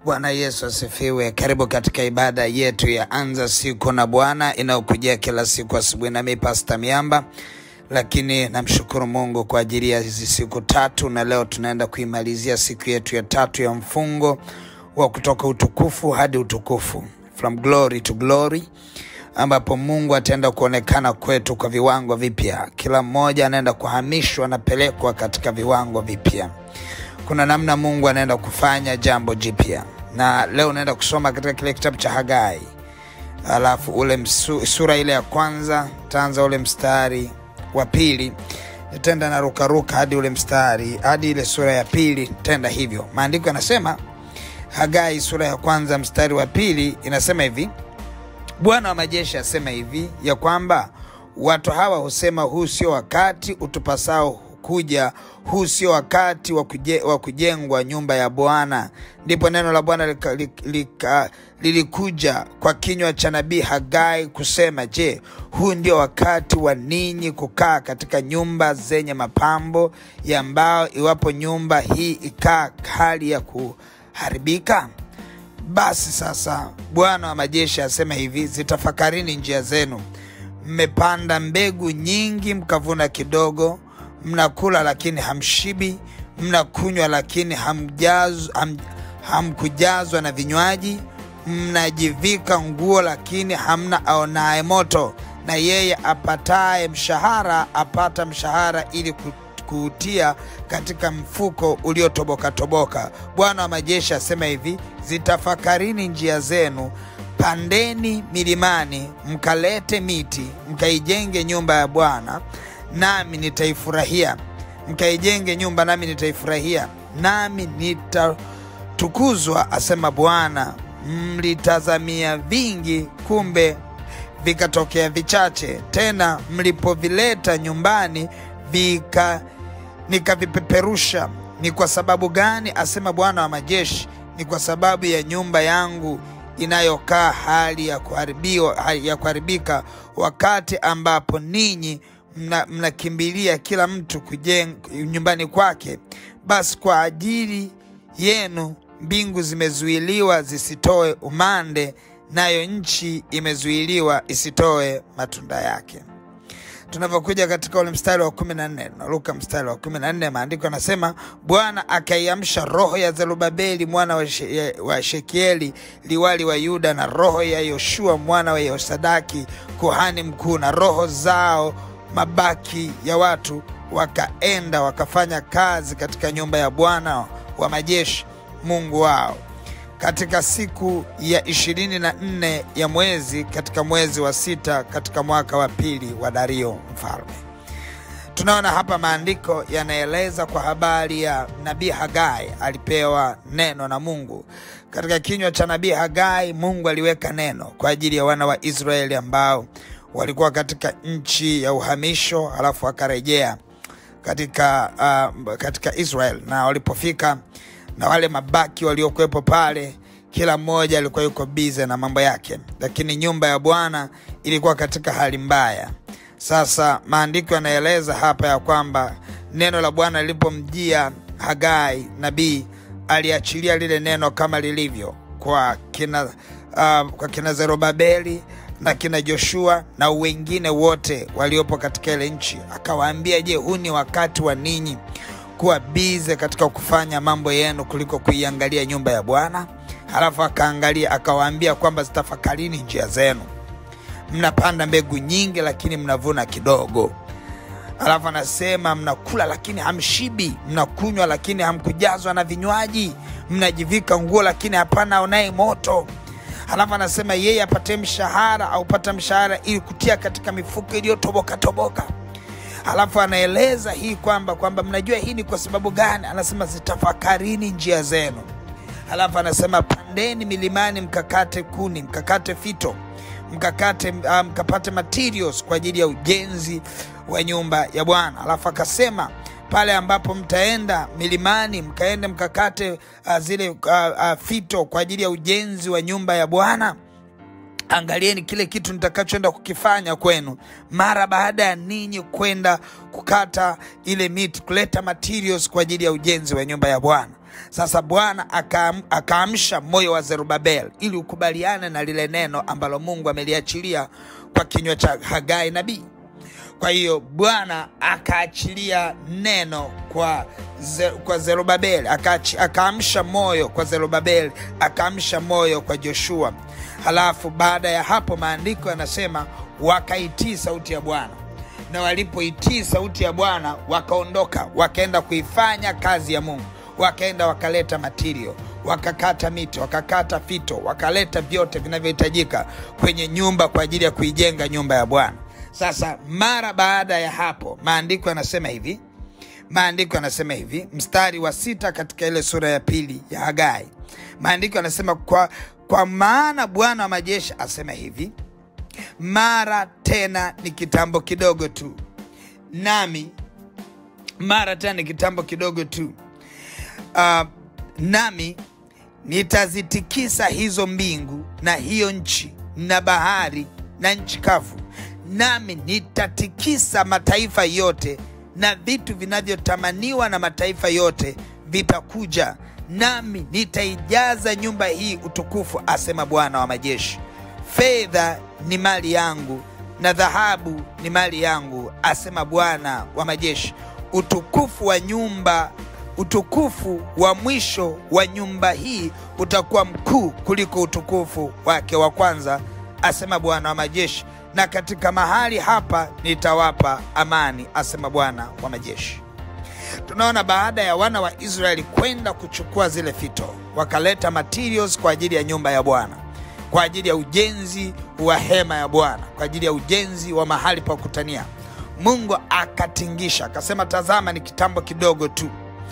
Bwana Yesu asifiwe. Karibu katika ibada yetu ya anza siku na Bwana inayokujia kila siku asubuhi, nami Pasta Miamba. Lakini namshukuru Mungu kwa ajili ya hizi siku tatu, na leo tunaenda kuimalizia siku yetu ya tatu ya mfungo wa kutoka utukufu hadi utukufu, from glory to glory, ambapo Mungu ataenda kuonekana kwetu kwa viwango vipya. Kila mmoja anaenda kuhamishwa, anapelekwa katika viwango vipya kuna namna Mungu anaenda kufanya jambo jipya, na leo unaenda kusoma katika kile kitabu cha Hagai, alafu ule msu, sura ile ya kwanza taanza ule mstari wa pili tenda na rukaruka hadi ule mstari hadi ile sura ya pili tenda hivyo. Maandiko yanasema Hagai sura ya kwanza mstari wa pili inasema hivi: Bwana wa majeshi asema hivi ya kwamba watu hawa husema, huu sio wakati utupasao kuja huu sio wakati wa kuje, wa kujengwa nyumba ya Bwana. Ndipo neno la Bwana lika- lika- lika- lilikuja kwa kinywa cha nabii Hagai kusema, je, huu ndio wakati wa ninyi kukaa katika nyumba zenye mapambo ya mbao, iwapo nyumba hii ikaa hali ya kuharibika? Basi sasa Bwana wa majeshi asema hivi, zitafakarini njia zenu. Mmepanda mbegu nyingi, mkavuna kidogo mnakula lakini hamshibi, mnakunywa lakini hamjaz, ham, hamkujazwa na vinywaji, mnajivika nguo lakini hamna aonaye moto, na yeye apataye mshahara apata mshahara ili ku- kuutia katika mfuko uliotoboka toboka. Bwana wa majeshi asema hivi, zitafakarini njia zenu pandeni milimani, mkalete miti, mkaijenge nyumba ya Bwana nami nitaifurahia, mkaijenge nyumba nami nitaifurahia, nami nitatukuzwa, asema Bwana. Mlitazamia vingi, kumbe vikatokea vichache; tena mlipovileta nyumbani vika nikavipeperusha. Ni kwa sababu gani? asema Bwana wa majeshi. Ni kwa sababu ya nyumba yangu inayokaa hali ya kuharibiwa, hali ya kuharibika, wakati ambapo ninyi mna- mnakimbilia kila mtu kujenga nyumbani kwake. Basi kwa ajili yenu mbingu zimezuiliwa zisitoe umande, nayo nchi imezuiliwa isitoe matunda yake. Tunavyokuja katika ule mstari wa kumi na nne naruka mstari wa kumi na nne maandiko yanasema Bwana akaiamsha roho ya Zerubabeli mwana wa, she, wa Shekieli liwali wa Yuda na roho ya Yoshua mwana wa Yehosadaki kuhani mkuu na roho zao mabaki ya watu wakaenda wakafanya kazi katika nyumba ya Bwana wa majeshi Mungu wao katika siku ya ishirini na nne ya mwezi katika mwezi wa sita katika mwaka wa pili wa Dario mfalme. Tunaona hapa maandiko yanaeleza kwa habari ya nabii Hagai. Alipewa neno na Mungu. Katika kinywa cha nabii Hagai, Mungu aliweka neno kwa ajili ya wana wa Israeli ambao walikuwa katika nchi ya uhamisho, halafu wakarejea katika, uh, katika Israel na walipofika na wale mabaki waliokuwepo pale, kila mmoja alikuwa yuko bize na mambo yake, lakini nyumba ya Bwana ilikuwa katika hali mbaya. Sasa maandiko yanaeleza hapa ya kwamba neno la Bwana lilipomjia Hagai nabii, aliachilia lile neno kama lilivyo kwa kina, uh, kwa kina Zerubabeli na kina Joshua na wengine wote waliopo katika ile nchi, akawaambia, je, huu ni wakati wa ninyi kuwa bize katika kufanya mambo yenu kuliko kuiangalia nyumba ya Bwana? Halafu akaangalia akawaambia kwamba zitafakarini njia zenu. Mnapanda mbegu nyingi, lakini mnavuna kidogo. Halafu anasema mnakula lakini hamshibi, mnakunywa lakini hamkujazwa na vinywaji, mnajivika nguo lakini hapana aonaye moto. Halafu anasema yeye apate mshahara aupata mshahara ili kutia katika mifuko iliyotoboka toboka. Halafu anaeleza hii kwamba kwamba mnajua hii ni kwa sababu gani? Anasema zitafakarini njia zenu. Halafu anasema pandeni milimani, mkakate kuni, mkakate fito, mkakate uh, mkapate materials kwa ajili ya ujenzi wa nyumba ya Bwana. Halafu akasema pale ambapo mtaenda milimani, mkaende mkakate uh, zile uh, uh, fito kwa ajili ya ujenzi wa nyumba ya Bwana angalieni kile kitu nitakachoenda kukifanya kwenu mara baada ya ninyi kwenda kukata ile miti kuleta materials kwa ajili ya ujenzi wa nyumba ya bwana Sasa Bwana akaam- akaamsha moyo wa Zerubabel ili ukubaliane na lile neno ambalo Mungu ameliachilia kwa kinywa cha Hagai nabii. Kwa hiyo Bwana akaachilia neno kwa, ze, kwa Zerubabeli, akaachi- akaamsha moyo kwa Zerubabeli, akaamsha moyo kwa Joshua. Halafu baada ya hapo maandiko yanasema wakaitii sauti ya Bwana, na walipoitii sauti ya Bwana wakaondoka, wakaenda kuifanya kazi ya Mungu, wakaenda wakaleta matirio, wakakata miti, wakakata fito, wakaleta vyote vinavyohitajika kwenye nyumba kwa ajili ya kuijenga nyumba ya Bwana. Sasa mara baada ya hapo, maandiko yanasema hivi, maandiko yanasema hivi, mstari wa sita katika ile sura ya pili ya Hagai, maandiko yanasema kwa, kwa maana Bwana wa majeshi asema hivi, mara tena ni kitambo kidogo tu, nami mara tena ni kitambo kidogo tu uh, nami nitazitikisa hizo mbingu na hiyo nchi na bahari na nchi kavu, nami nitatikisa mataifa yote, na vitu vinavyotamaniwa na mataifa yote vitakuja, nami nitaijaza nyumba hii utukufu, asema Bwana wa majeshi. Fedha ni mali yangu na dhahabu ni mali yangu, asema Bwana wa majeshi. Utukufu wa nyumba utukufu wa mwisho wa nyumba hii utakuwa mkuu kuliko utukufu wake wa kwanza, asema Bwana wa majeshi, na katika mahali hapa nitawapa amani, asema Bwana wa majeshi. Tunaona baada ya wana wa Israeli kwenda kuchukua zile fito, wakaleta materials kwa ajili ya nyumba ya Bwana, kwa ajili ya ujenzi wa hema ya Bwana, kwa ajili ya ujenzi wa mahali pa kukutania. Mungu akatingisha akasema, tazama, ni kitambo kidogo tu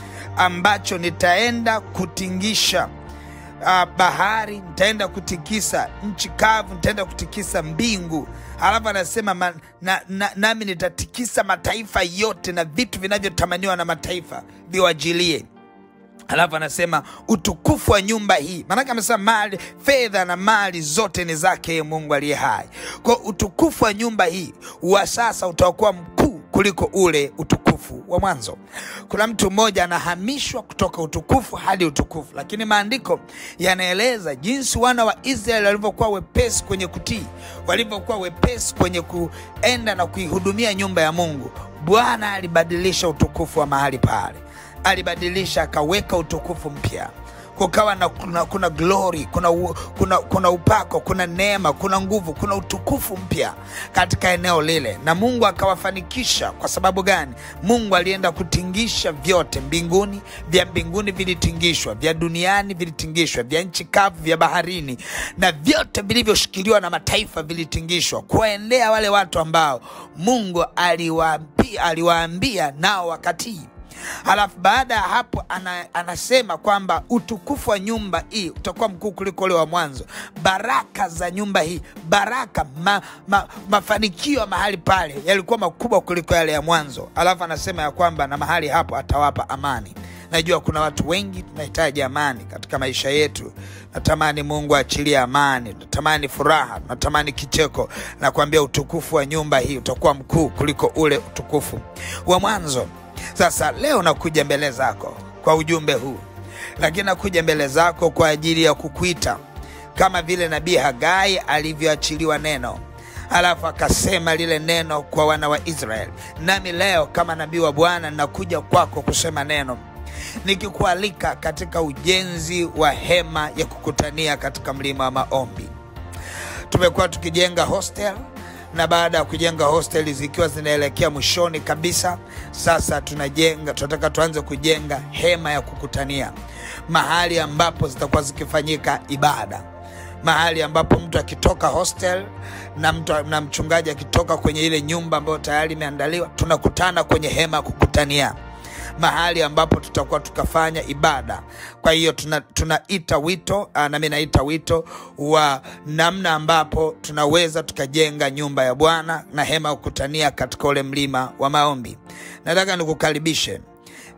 ambacho nitaenda kutingisha uh, bahari, nitaenda kutikisa nchi kavu, nitaenda kutikisa mbingu. Halafu anasema ma, na, na, nami nitatikisa mataifa yote na vitu vinavyotamaniwa na mataifa viwajilie. Alafu anasema utukufu wa nyumba hii, maanake amesema mali, fedha na mali zote ni zake yeye Mungu aliye hai. Kwa utukufu wa nyumba hii wa sasa utakuwa mkuu kuliko ule utukufu wa mwanzo. Kuna mtu mmoja anahamishwa kutoka utukufu hadi utukufu, lakini maandiko yanaeleza jinsi wana wa Israeli walivyokuwa wepesi kwenye kutii, walivyokuwa wepesi kwenye kuenda na kuihudumia nyumba ya Mungu. Bwana alibadilisha utukufu wa mahali pale alibadilisha akaweka utukufu mpya kukawa na kuna, kuna glory kuna, u- kuna, kuna upako kuna neema kuna nguvu kuna utukufu mpya katika eneo lile na mungu akawafanikisha kwa sababu gani mungu alienda kutingisha vyote mbinguni vya mbinguni vilitingishwa vya duniani vilitingishwa vya nchi kavu vya baharini na vyote vilivyoshikiliwa na mataifa vilitingishwa kuwaendea wale watu ambao mungu aliwaambia, aliwaambia nao wakatii halafu baada ya hapo ana, anasema kwamba utukufu wa nyumba hii utakuwa mkuu kuliko ule wa mwanzo baraka za nyumba hii baraka ma, ma, mafanikio ya mahali pale yalikuwa makubwa kuliko yale ya mwanzo alafu anasema ya kwamba na mahali hapo atawapa amani najua kuna watu wengi tunahitaji amani katika maisha yetu natamani mungu aachilie amani natamani furaha natamani kicheko nakwambia utukufu wa nyumba hii utakuwa mkuu kuliko ule utukufu wa mwanzo sasa leo nakuja mbele zako kwa ujumbe huu, lakini nakuja mbele zako kwa ajili ya kukuita kama vile nabii Hagai alivyoachiliwa neno alafu akasema lile neno kwa wana wa Israeli. Nami leo kama nabii wa Bwana nakuja kwako kusema neno nikikualika katika ujenzi wa hema ya kukutania katika mlima wa maombi. Tumekuwa tukijenga hostel na baada ya kujenga hosteli zikiwa zinaelekea mwishoni kabisa, sasa tunajenga, tunataka tuanze kujenga hema ya kukutania, mahali ambapo zitakuwa zikifanyika ibada, mahali ambapo mtu akitoka hostel na mtu na mchungaji akitoka kwenye ile nyumba ambayo tayari imeandaliwa, tunakutana kwenye hema ya kukutania mahali ambapo tutakuwa tukafanya ibada. Kwa hiyo tuna, tunaita wito aa, nami naita wito wa namna ambapo tunaweza tukajenga nyumba ya Bwana na hema ya kukutania katika ule mlima wa maombi. Nataka nikukaribishe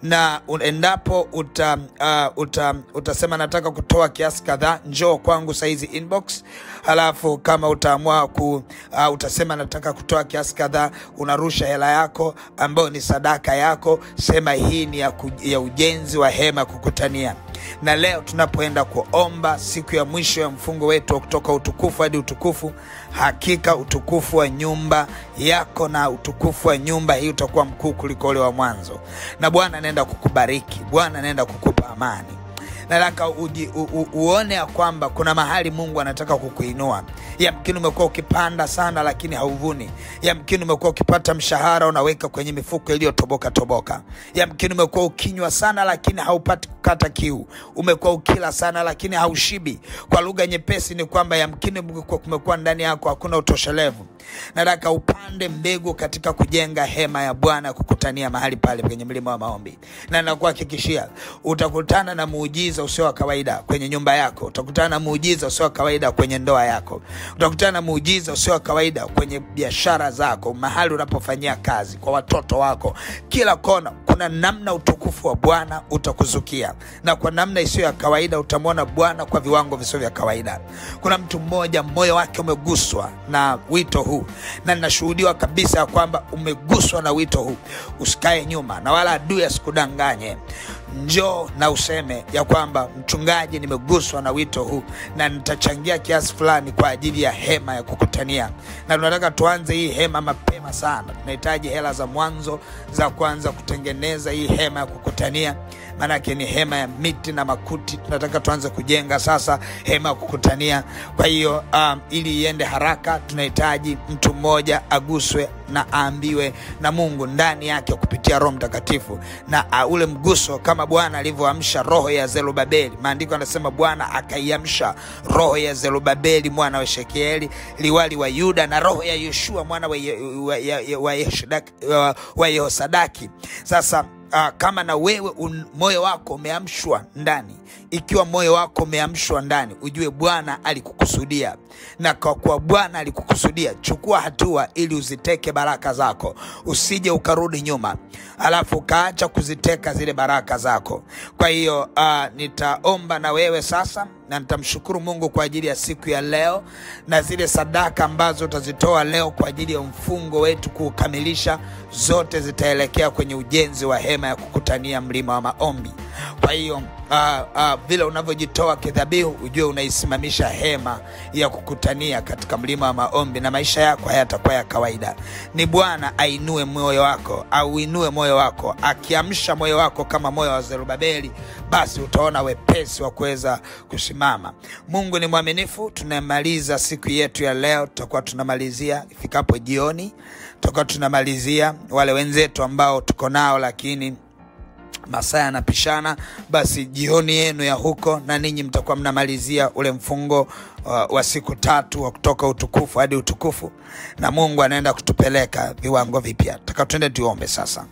na un- endapo uta, uh, uta, utasema nataka kutoa kiasi kadhaa, njoo kwangu saizi inbox. Halafu kama utaamua ku, uh, utasema nataka kutoa kiasi kadhaa, unarusha hela yako ambayo ni sadaka yako, sema hii ni ya, ku, ya ujenzi wa hema ya kukutania na leo tunapoenda kuomba siku ya mwisho ya mfungo wetu wa kutoka utukufu hadi utukufu, hakika utukufu wa nyumba yako na utukufu wa nyumba hii utakuwa mkuu kuliko ule wa mwanzo, na Bwana anaenda kukubariki, Bwana anaenda kukupa amani. Nataka uji, u, u, uone ya kwamba kuna mahali Mungu anataka kukuinua. Yamkini umekuwa ukipanda sana, lakini hauvuni. Yamkini umekuwa ukipata mshahara unaweka kwenye mifuko iliyotoboka toboka. Yamkini umekuwa ukinywa sana, lakini haupati kukata kiu. Umekuwa ukila sana, lakini haushibi. Kwa lugha nyepesi ni kwamba yamkini kumekuwa- kumekuwa ndani yako hakuna utoshelevu. Nataka upande mbegu katika kujenga hema ya Bwana ya kukutania mahali pale kwenye mlima wa maombi, na nakuhakikishia utakutana na muujiza usio wa kawaida kwenye nyumba yako. Utakutana na muujiza usio wa kawaida kwenye ndoa yako. Utakutana na muujiza usio wa kawaida kwenye biashara zako, mahali unapofanyia kazi, kwa watoto wako, kila kona. Kuna namna utukufu wa Bwana utakuzukia, na kwa namna isiyo ya kawaida utamwona Bwana kwa viwango visio vya kawaida. Kuna mtu mmoja moyo wake umeguswa na wito huu, na ninashuhudiwa kabisa ya kwamba umeguswa na wito huu. Usikae nyuma, na wala adui asikudanganye. Njoo na useme ya kwamba mchungaji, nimeguswa na wito huu na nitachangia kiasi fulani kwa ajili ya hema ya kukutania, na tunataka tuanze hii hema mapema sana. Tunahitaji hela za mwanzo za kuanza kutengeneza hii hema ya kukutania, maanake ni hema ya miti na makuti. Tunataka tuanze kujenga sasa hema ya kukutania. Kwa hiyo um, ili iende haraka, tunahitaji mtu mmoja aguswe na aambiwe na Mungu ndani yake kupitia Roho Mtakatifu na uh, ule mguso kama Bwana alivyoamsha roho ya Zerubabeli. Maandiko anasema Bwana akaiamsha roho ya Zerubabeli mwana wa Shekieli liwali wa Yuda na roho ya Yoshua mwana wa, Ye, wa, wa, wa, Yeshodaki- wa, wa Yehosadaki. Sasa uh, kama na wewe un, moyo wako umeamshwa ndani, ikiwa moyo wako umeamshwa ndani, ujue Bwana alikukusudia, na kwa kuwa Bwana alikukusudia, chukua hatua ili uziteke baraka zako, usije ukarudi nyuma alafu ukaacha kuziteka zile baraka zako. Kwa hiyo uh, nitaomba na wewe sasa na nitamshukuru Mungu kwa ajili ya siku ya leo na zile sadaka ambazo utazitoa leo kwa ajili ya mfungo wetu kuukamilisha, zote zitaelekea kwenye ujenzi wa hema ya kukutania mlima wa maombi. Kwa hiyo uh, uh, vile unavyojitoa kidhabihu, ujue unaisimamisha hema ya kukutania katika mlima wa maombi, na maisha yako hayatakuwa ya kawaida. Ni Bwana ainue moyo wako, auinue moyo wako, akiamsha moyo wako kama moyo wa Zerubabeli, basi utaona wepesi wa kuweza kusimama. Mungu ni mwaminifu. Tunamaliza siku yetu ya leo, tutakuwa tunamalizia ifikapo jioni, tutakuwa tunamalizia wale wenzetu ambao tuko nao lakini masaa yanapishana, basi jioni yenu ya huko na ninyi mtakuwa mnamalizia ule mfungo wa, wa siku tatu wa kutoka utukufu hadi utukufu, na Mungu anaenda kutupeleka viwango vipya. Taka tuende tuombe sasa.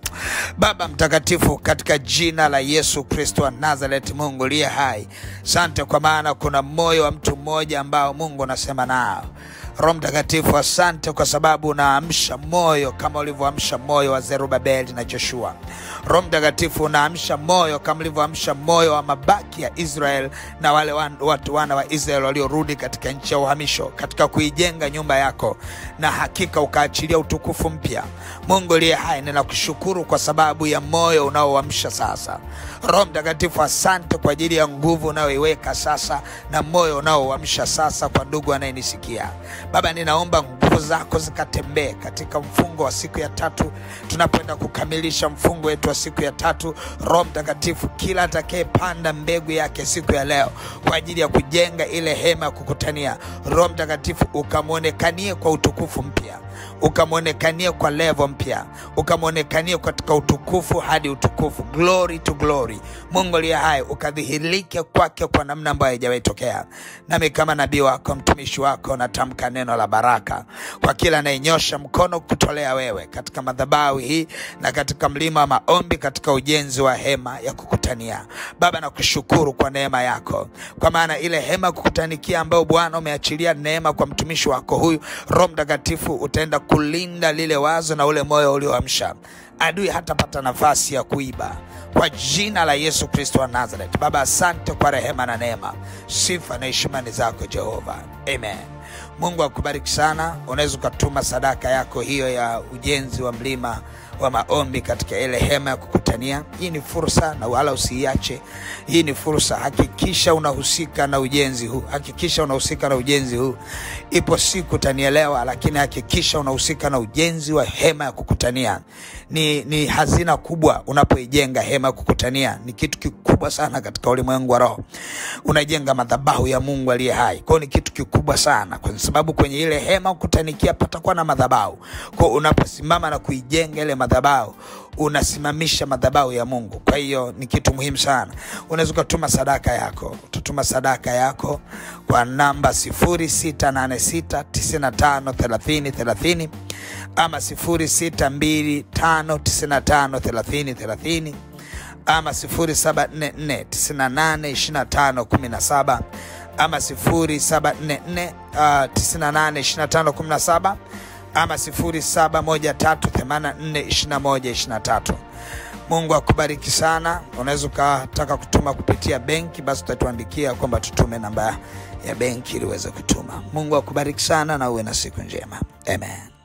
Baba mtakatifu, katika jina la Yesu Kristo wa Nazareti, Mungu liye hai, sante kwa maana kuna moyo wa mtu mmoja ambao Mungu unasema nao. Roho Mtakatifu, asante kwa sababu unaamsha moyo kama ulivyoamsha moyo wa Zerubabeli na Joshua. Roho Mtakatifu, unaamsha moyo kama ulivyoamsha moyo wa mabaki ya Israel na wale wan, watu wana wa Israel waliorudi katika nchi ya uhamisho katika kuijenga nyumba yako, na hakika ukaachilia utukufu mpya. Mungu liye hai, ninakushukuru kwa sababu ya moyo unaoamsha sasa. Roho Mtakatifu, asante kwa ajili ya nguvu unayoiweka sasa na moyo unaoamsha sasa kwa ndugu anayenisikia. Baba, ninaomba nguvu zako zikatembee katika mfungo wa siku ya tatu, tunapoenda kukamilisha mfungo wetu wa siku ya tatu. Roho Mtakatifu, kila atakayepanda mbegu yake siku ya leo kwa ajili ya kujenga ile hema ya kukutania, Roho Mtakatifu ukamwonekanie kwa utukufu mpya ukamwonekanie kwa levo mpya, ukamwonekanie katika utukufu hadi utukufu, glory to glory. Mungu aliye hai, ukadhihirike kwake kwa namna ambayo haijawahi tokea. Nami kama nabii wako, mtumishi wako, natamka neno la baraka kwa kila anayenyosha mkono kutolea wewe katika madhabahu hii na katika mlima wa maombi, katika ujenzi wa hema ya kukutania. Baba, nakushukuru kwa neema yako, kwa maana ile hema ya kukutanikia ambayo Bwana umeachilia neema kwa mtumishi wako huyu, Roho Mtakatifu utaenda kulinda lile wazo na ule moyo ulioamsha. Adui hatapata nafasi ya kuiba kwa jina la Yesu Kristo wa Nazareth. Baba, asante kwa rehema na neema, sifa na heshima ni zako Jehova, amen. Mungu akubariki sana. Unaweza ukatuma sadaka yako hiyo ya ujenzi wa mlima wa maombi katika ile hema ya kukutania. Hii ni fursa na wala usiiache. Hii ni fursa, hakikisha unahusika na ujenzi huu, hakikisha unahusika na ujenzi huu. Ipo siku utanielewa, lakini hakikisha unahusika na ujenzi wa hema ya kukutania. Ni, ni hazina kubwa unapoijenga hema ya kukutania, ni kitu kikubwa sana katika ulimwengu wa roho. Unajenga madhabahu ya Mungu aliye hai, kwao ni kitu kikubwa sana, kwa sababu kwenye ile hema kukutanikia patakuwa na madhabahu. Kwao unaposimama na kuijenga ile madhabahu unasimamisha madhabahu ya Mungu. Kwa hiyo ni kitu muhimu sana. Unaweza ukatuma sadaka yako, utatuma sadaka yako kwa namba 0686953030 ama 0625953030 ama 0744982517 ama 0744 uh, 982517 ama 0713842123. Mungu akubariki sana. Unaweza ukataka kutuma kupitia benki, basi utatuandikia kwamba tutume namba ya benki ili uweze kutuma. Mungu akubariki sana na uwe na siku njema. Amen.